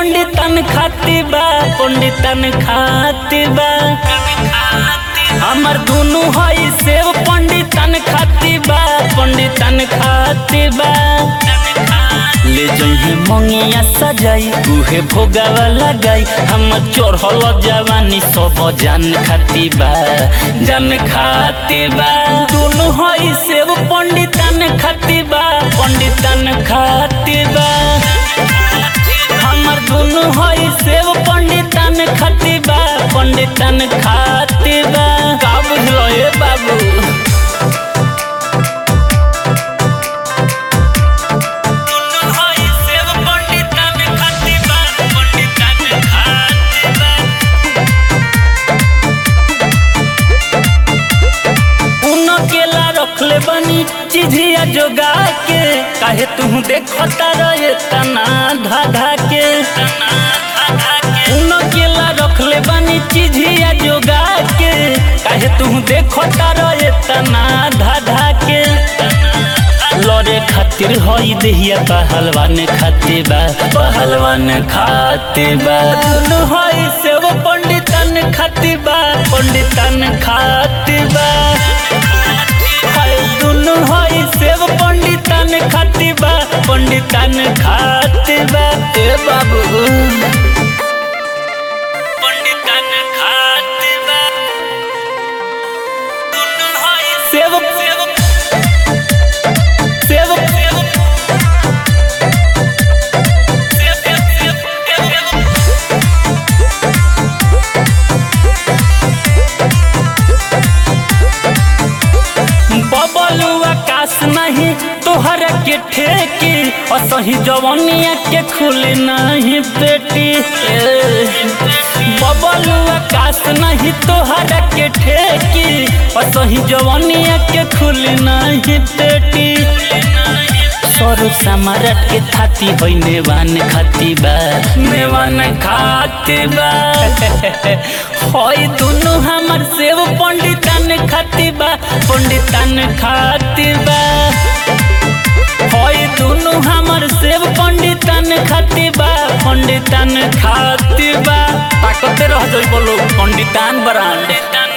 पंडितन खाती बा पंडितन खाती बा हमर दुनु हई सेव पंडितन खाती बा पंडितन खाती बा ले जइहे मंगिया सजाई उहे भोगावा लगाई हम चोरहल जवानी सब जान खाती बा जान खाती बा दुनु हई सेव पंडितन खाती बा पंडितन खाती बा हमर दुनु हई सेव पंडितन खाती बा पंडितन खाती बा का बुझलो ए बाबू हई सेव पंडितन खाती बा पंडितन खाती बा उनो केला रखले बनी चिझिया जोगा के काहे तू देखता रहे तना धाधा के उनो केला रखले बनी चिझिया जोगा के काहे तू देखता रहे तना धाधा के लड़े खातिर हई देहिया पहलवान खाते बा पहलवान खाते बा दुनु हई सेव पंडितन खाते बा पंडितन खाते बा हई दुनु हई सेव पंडितन खाते बा पंडितन खाते बा ए बाबू पंडितन खाते बा दुनु हई सेव सेव सेव सेव बबलू आकाश नहीं तोहर के ठेकी असही जवनिया के खुली नहीं बेटी बबलू आकाश नहीं तोहर के ठेकी असही जवनिया के खुली नहीं बेटी सरू समारट के थाती होई नेवान खाती बा नेवान खाती बा होई दुनु हमर सेव पंडितन खाती बा पंडितन खाती बा होई दुनु हमर सेव पंडितन खाती बा पंडितन खाती बा ताकते रह जइबो लोग पंडितान ब्रांड